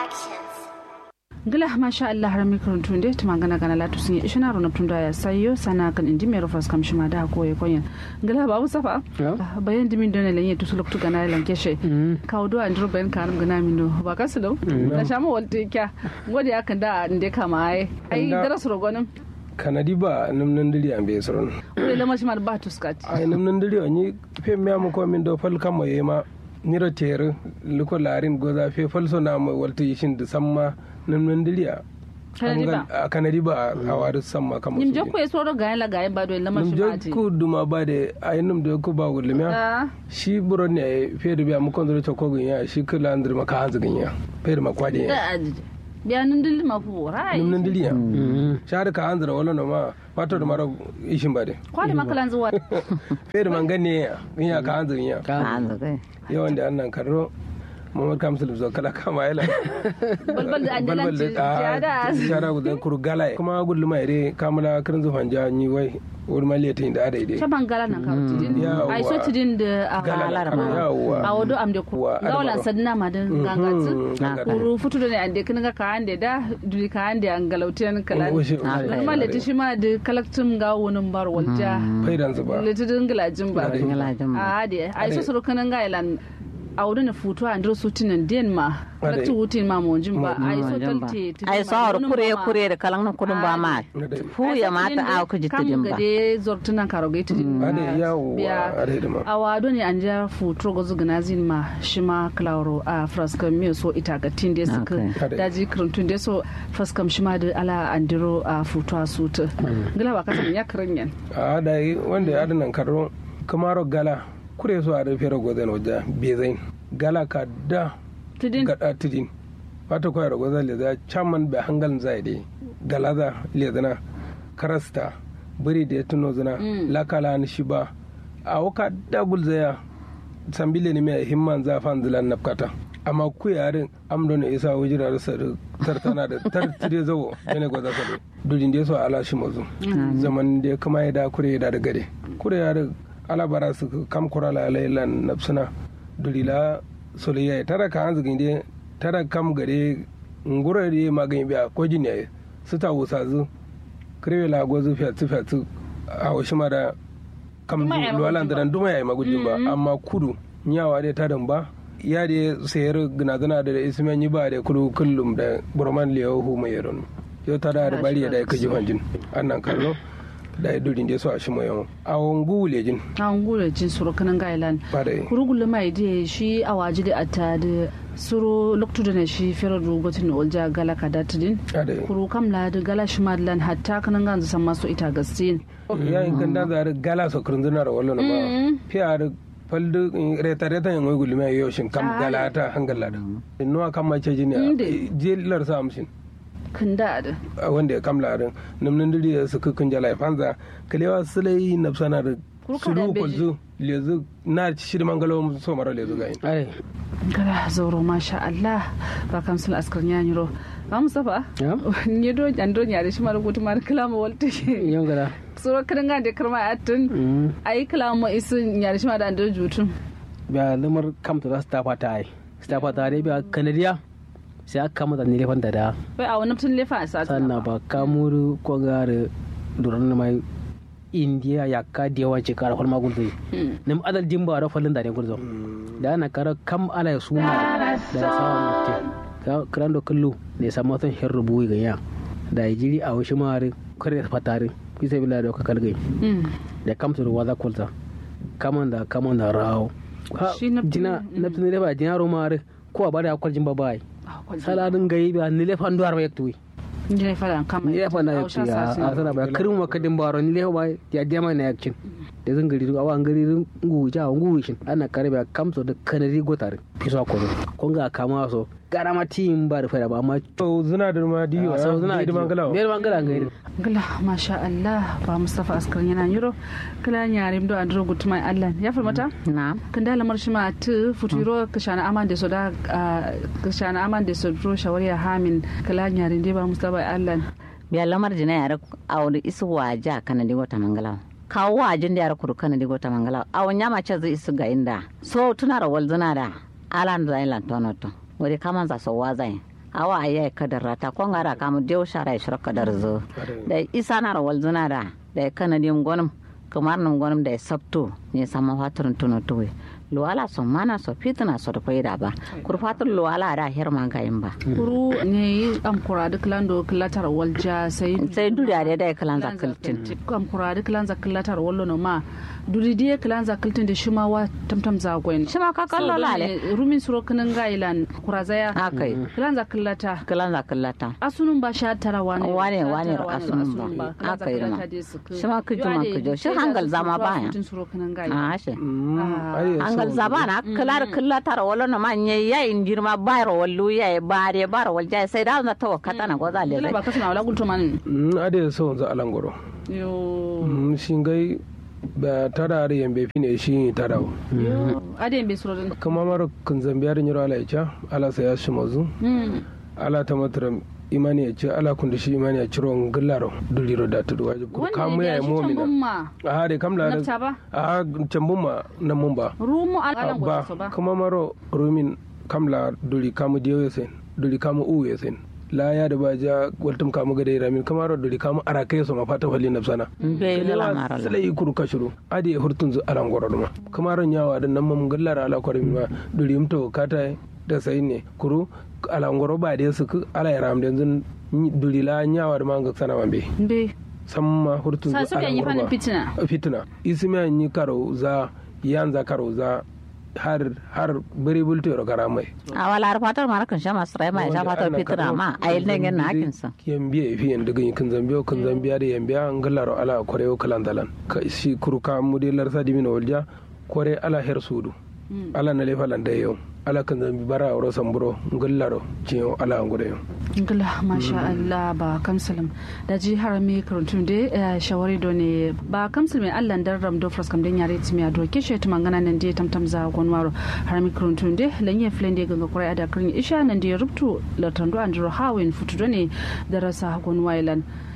Productions. gila masha Allah har mikron tunde tuma gana gana latu sun yi ishina rona tunda ya sayo sana kan indi mero fas kam shima da ko ye koyen gila ba musafa bayan dimin dona lenye to suluk gana lan keshe kawo do andro bayan kanum gana min do ba kasu do na shama walte kya ngode akan da inde kama ai ai daras rogonin kanadi ba nam nan diri an be soron wala lama shi ma ba tuskat ai nam nan diri ni fe me am ko min do fal kam ye ma nira tere liko larin goza fe fal so na mo walta yishin da samma nam nan diri a Kanadi ba? a kanadi ba a wari samma kam nim jokko e soro gayen la gayen ba do lama nam shi ma ti ku duma ba de ai nam de ku ba gulmiya Ah, shi buron ne fe da biya mu kon do ko gunya shi kula andir maka hanzu gunya fe da makwade da adide biya nun dil ma fu rai nam nan diri ya shar ka hanzu wala no ma wato da mara ishin ba de kwali makalan zuwa fe da mangane ya gunya ka hanzu gunya hanzu kai yawan da annan karro mamad kamsul zo kala kama yala balbal da an balbal dalanci da jada shara gudan kuru gala kuma gullu mai re kamala kirin zufan ja ni wai wuri maliyatin da ada ide shaban gala nan ka tidin Yawwa. ai so tidin da a Gala galar na ma kama, yawwa. a wado am de ku Wa, gawalan adama. sadna ma dan gangatsu gangatu. kuru futu da ne ande kin ga ka ande da duri ka ande an galautiyan kala Washe- normal leti shi ma da kalaktum ga wonin bar walja faidan su ba leti din gilajin ba Gilajin ba. a de ai so suru kanan ga ilan a wurin na futu a ndro sutinan den ma kalaktu wutin ma monjin ba ai so talte ai sawar kure kure da kalan nan kudin ba ma fu ya mata a ku kam jitidin ba gade zortunan karogai tidin ade yawo biya ade da ma a wado ne an ja futuro ga zugana zin ma shi ma klauro a fraskam miyo so ita ga tin da suka Okay. daji kirantun da so fraskam shi ma da ala andiro a futu a suta gila ba kasan ya kiran yan a da yi wanda ya adanan karro kamaro gala kure su a da fere gozen wajen bezain gala ka da tidin gada tidin wata kwaya da gozen leza chaman bai hangalin zai dai galaza lezana karasta biri da ya tuno zina lakala ni shi ba a waka dagul zaya sambile ne mai himman zafan zilan nafkata amma ku yarin amdo ne isa wujira da sar- tartana da tartire zawo yana gwaza sare dudin da so ala shi mazu zaman da kuma ya da kure da da gade kure ya da ala bara su kam kura la lailan nafsuna dulila soliya tara ka hanzu ginde tara kam gade ngura da magani biya ko jini su ta wusa zu krewe la gozu fiatu fiatu a washi mara kam Duma ya yi luwalan magujin da duma ya yi magujin ba amma kudu nyawa dai ta ba ya da sayar ginazana da ismen yi ba da kudu kullum da burman liyawa hu mai yaron yau ta da bari ya da ya kaji hanjin annan kallo da ya durin da su a shi mai yawan a wangu lejin an gura jin suru kanan ga ilan ba da yi kurugulu mai da shi a waji da ata da suru loktu da na shi fere rugotin olja gala ka da tidin ba da yi kuru kam la da gala shi madlan hatta kanan ga san masu ita gastin ya yi ganda za a gala so kurun zina da wallo na ba fiya da faldu reta reta yin wai gulmi yau shin kam gala ta hangala da inuwa kan mace jini a Inde. jelar sa amshin kan da da a wanda ya kamla rin namnin diri da su kukun jala fanza kalewa sulai na sana da Kurka da sulu beji. kulzu lezu na shiri mangalo so mara lezu ga yin ai Gala zauro masha Allah ba kam sul askar nyanyiro ba mustafa ya ni do an do nyare shi mar gutu mar kalama walte yau gada suro kan ga de karma atun ayi kalama isu nyare shi mar da ando jutun biya lamar kamta za su tafa ta ai su tafa ta dai biya kanadiya sai aka kama da nilefan da da bai a wani tun lefa a sati sannan ba kamuru ko gare duran na mai indiya ya ka da yawa ce kara falma gulzai nim adal dimba da falin da ne gulzo da ana kara kam ala ya suma da ya sawa mutte kiran da kullu ne samu watan hin rubuwi ga ya da ya jiri a wasu mare kare fatare bisa bila da ka kalgai da kamsu ruwa za kulta kaman da kaman da rawo Ha, Shi na- jina na tuni da ba jina ro mare ko a bada akwal jimba bai saladin gayi ba ni le fandu har ba yaktuwi ni ne fara kama ni le fanda yaktu ya a sana ba kirin ma kadin baro ni le ba ya dema na yakcin da zan gari awa gari ngu ja ngu shin ana kare ba kamso da kanari gotare fiso ko ko ga kama so garama tim ba da fara ba amma to zina da ma diyo sau zuna da mangala biyar mangala gairi gala masha Allah ba mustafa askar yana yiro kala nyare ndo andro gutuma Allah ya farmata na kan da lamar shi ma tu futuro ka shana aman da so da ah, ka shana aman da so dro shawariya hamin kala nyare ndi ba mustafa Allah biya lamar jina yara awon isu waja kana digo ta mangala kawo wajin da yara kuru kana digo ta mangala awon nyama ce zai isu ga inda so tuna ra wal zina da alan da ilan tono to wuri kaman za so wazai awa ayi kadar rata ko ngara kamu dew shara shara kadar zo da isa na rawal zuna da da kanadin gonum kamar nan gonum da sabto ne sama faturin tuno tuwe luwala so mana so fitina so da faida ba kurfatar luwala da her man gayin ba kuru ne am kura duk lando kilatar walja sai sai duriya da da kalan zakaltin am kura duk lan zakilatar wallo no ma duri die kilan zakaltin da shima wa tamtam zagoin shima ka kallo lale rumin suro kanin gailan kura zaya akai kilan zakilata kalan zakallata asunun ba sha tara wane wane wane asunun ba akai ma shima kujuma kujo shi hangal zama baya a shi hangal zama na kalar killatar wala na manye ya injirma bayar wallu ya bare bar walja sai da na tawakkata na goza le ba kasana wala gulto man ade so za alangoro yo shingai ba tara da yambe fine shi tara yo ade yambe suro din kama mara kun zambiya da nyiro ala icha ala sa ya shimazu ala ta matara imani ya ce ala kun da shi imani ya ciro ngillaro duliro da tudu waje kur kamu ya yi momina a hade kamla da a cambun ma nan mun ba rumu ala ba kuma maro rumin kamla duli kamu diyo ya sen duli kamu u ya sen la ya da baja waltum kamu gade ramin kamar duli kamu arakai so ma fata falli nafsana be la mara sala yi kuru kashuru adi hurtun zu alan goror ma kamar nyawa da nan mun gallara ala kormi ma duli mto kata da sai ne kuru alangoro ba da su ala ya ram yanzu dulila nyawa da manga sana mambe be samma hurtun sa su yi fanin fitina fitina ismi an yi karo za yanza karo za har har bari bulto ro gara mai a wala har fatar mara kan shama srai mai sha fatar fitina ma a yi nan na hakin sa yambiya fi yan daga kan zambiya kan zambiya da yambiya an gallaro ala kore kalan dalan ka shi kurka mudilar sadimi na walja kore ala her sudu ala na lefalan da yau ala kan zambi bara ro samburo ngallaro ciyo ala ngure yau ngala masha Allah ba kamsalim da ji harami karantun da shawari do ne ba kamsalim Allah dan ram do fras kam den yare timi ado ke she tuma ngana nan de tamtam za gonwaro harami karantun de lanye flende ganga kurai ada kirin isha nan de rubtu latando andro hawin futu do ne darasa gonwailan